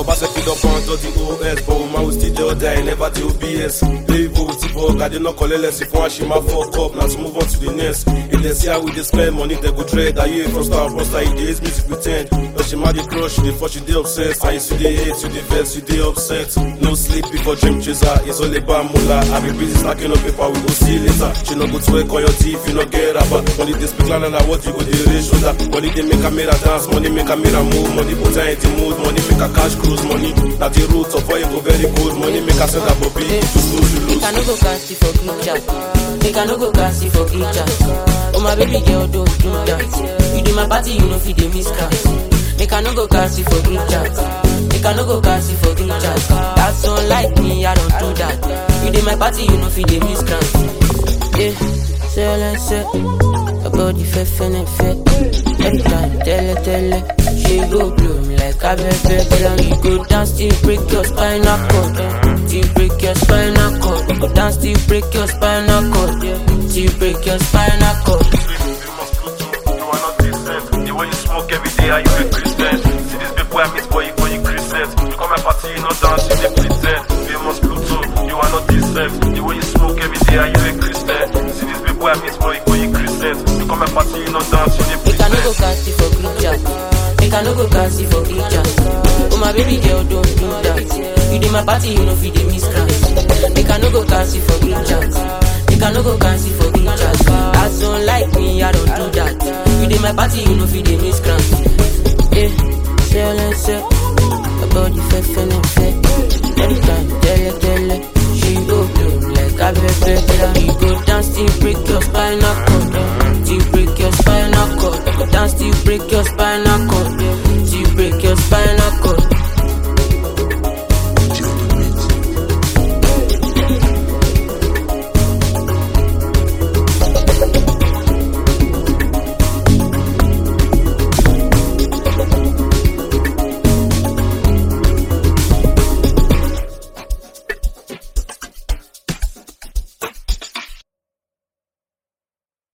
Obaseki don pound to the OS, but woman we still dey order, never the OBS. Play vote, but I dey not collect less if one shima fuck up, now to move on to the next. If they see how we dey spend money, they go trade. I hear from star, from star, he dey hate music pretend. But she mad the crush, she dey fuck, she dey obsessed. And you see the hate, you dey vex, you dey upset. No sleep before dream chaser, it's all about moolah. I be busy stacking up paper, we go see later. She no go twerk on your teeth, you no get rubber. Money they speak louder than what you go dey raise shoulder. Money they make a mirror dance, money make a mirror move, money put her in the mood, money make a cash cruise, money. Now the root of why you go very good, money make a send a bobby, you lose, you lose. Make I no go cast it for group chat. Make I no go cast it for group chat. Oh my baby girl, don't do that. You do my party, you know fit dey miss cast. Make I no go cast it for group chat. Make I no go cast it for group chat. That's unlike me, I don't do that. You do my party, you know fit dey miss cast. Yeah, say all I say. About the fair, fair, and fair. Every time, tell her, tell her. She go bloom like a baby. Tell her you go dance till break your spinal cord. eh. Till break your spinal cord. You go dance till break your spinal cord. Yeah. Till break your spinal cord. You are not decent. The way you smoke every day, are you a Christian? See these people I miss, boy, you call you Christian. You come my party, you not dance, you dey pretend. Famous Pluto, you are not decent. The way you smoke every day, are you a Christian? See these people I miss, boy, you call you Christian. You come my party, you not dance, you dey Make I no go pretend. cast it for group chat. Make I no go cast it for group chat. Oh my baby girl, don't do that. You dey my party, you know fit dey miss cast. Make I no go cast it for group chat. Make I no go cast it for group chat. As don't like me, I don't do that. You dey my party, you know fit dey miss cast. Yeah, say all I say. About the fair, fair, and fair. Every time, tell her, tell her. She go bloom like a baby. Tell her you go dance till break your spinal cord.